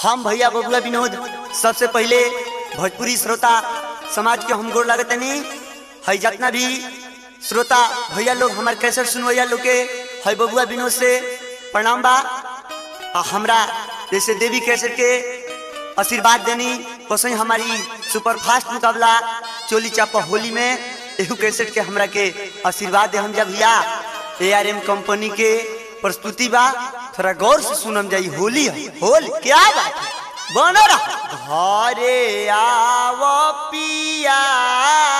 हम भैया बबुआ विनोद सबसे पहले भोजपुरी श्रोता समाज के हम गोर लागत नहीं है जितना भी श्रोता भैया लोग हमारे कैसे सुनवैया लोग के है बबुआ विनोद से प्रणाम बा आ हमरा जैसे देवी कैसेट के आशीर्वाद देनी वैसे ही हमारी सुपरफास्ट मुकाबला चोली चापा होली में एहू कैसेट के हमरा के आशीर्वाद दे हम जब भैया ए आर एम कंपनी के प्रस्तुति बा थोड़ा गौर से सुनम जाई होली है होल क्या बात है बना रहा घरे आव पिया